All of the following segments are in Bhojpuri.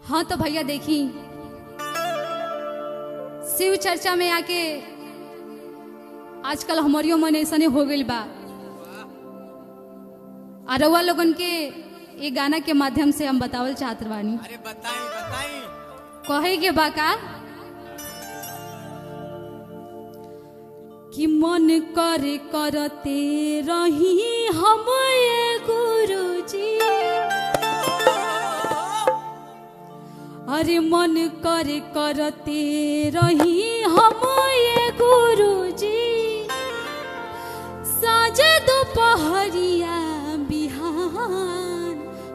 हाँ तो भैया देखी शिव चर्चा में आके आजकल हमारियो मन ऐसने हो गइल बा आ रउआ लोगन के ये गाना के माध्यम से हम बतावल चाहत बानी अरे बताई बताई कहे के बा का कि मन करे करते रही हम ये गुरुजी अरे मन करे करते रही हम ये गुरुजी साजे दोपहरिया बिहान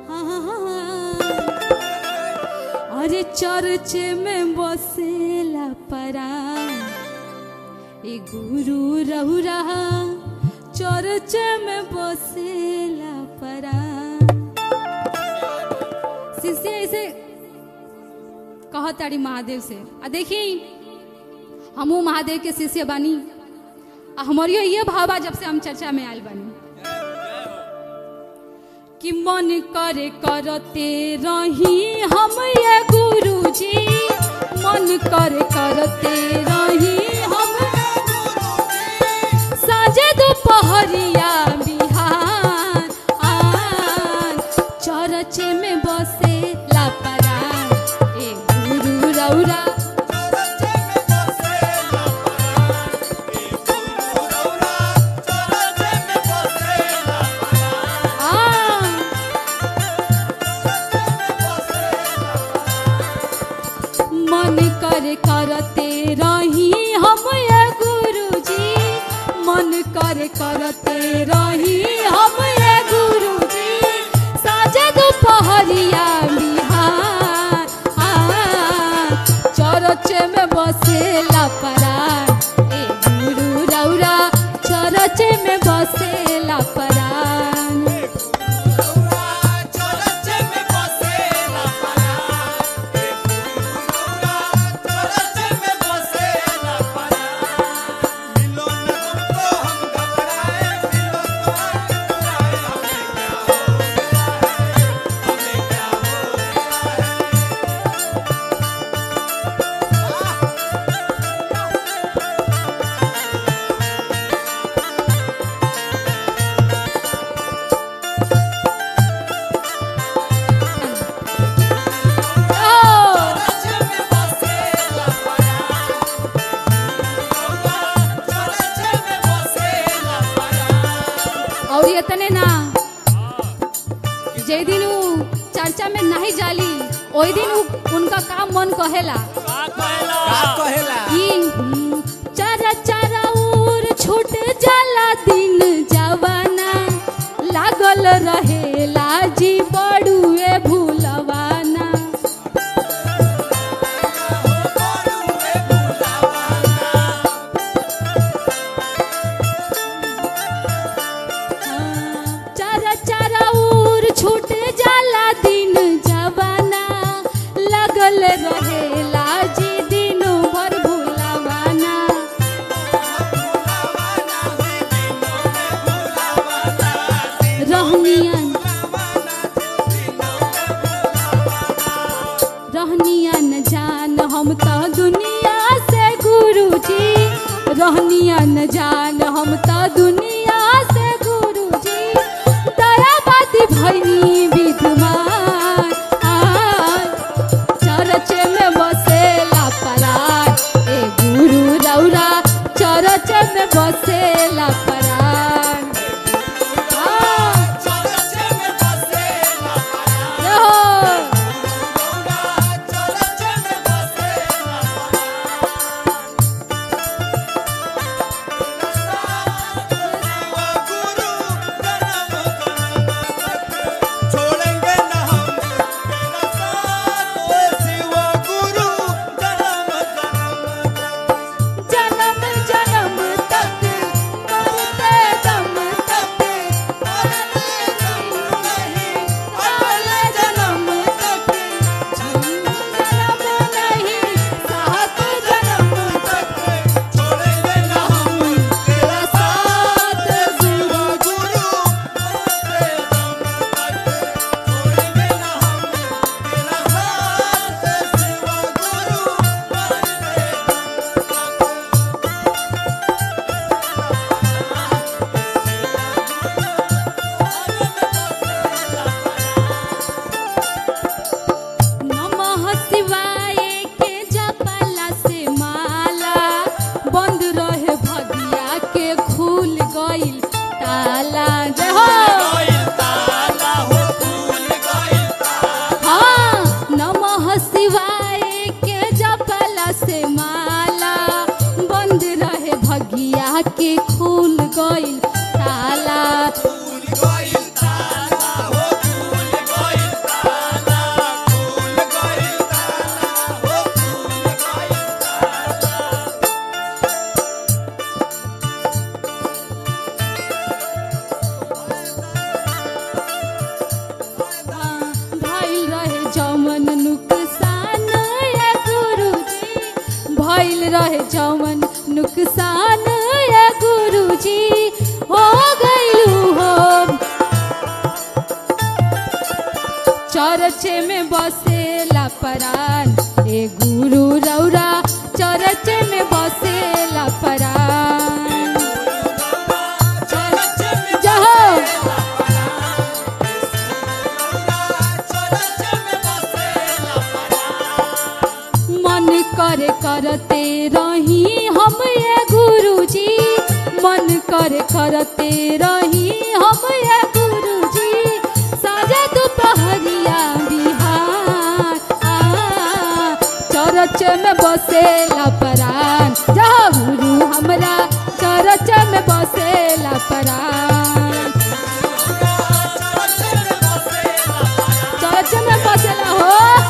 अरे चर्च में बसेला परा ए गुरु रहु रहा चर्च में बसेला परा शिष्य ऐसे कहताड़ी महादेव से आ देखी हमू महादेव के शिष्य बानी आ हमारियो ये भाव बा जब से हम चर्चा में आयल बानी कि मन करे करते रही हम ये गुरुजी मन करे करते रही हम साजे दोपहरिया बिहार आन चरच में बसे लापरा ए गुरु रौरा आ मन कर करते रही हम ये गुरुजी मन कर करते रही हम ये गुरुजी साजे दोपहरिया बिहार आ चरच में बसेला परा ए गुरु रौरा चरच में बसेला परा ओ और ये तने ना जे दिन उ चर्चा में नहीं जाली ओई दिन उ उनका काम मन कहेला कि हम्म, चारा चारा उर छूट जाला दिन जवाना लागल रहेला जी बड़ुए भूलवाना चारा चारा उर छूट जाला दिन जवाना लगल रहेला जी दिन भर भूलवाना रहनियन रहनियन जान हम तो दुनिया से गुरुजी रहनियन जान हम तो दुनिया से गुरुजी दयाबादी भैनी विद्वान आय, चरच में बसेला परार ए गुरु रौरा चरच में बसेला परार आ, रहो। छोड़ेंगे न हम चरच में बसेला परान ए गुरु रौरा चरच में बसेला परान जहो मन करे करते रही हम ये गुरुजी मन करे करते रही हम ये गुरुजी साजा दोपहरिया बिहार आ, चरच में बसेला परान जहाँ गुरु हमरा चरच में बसेला परान चरच में बसेला हो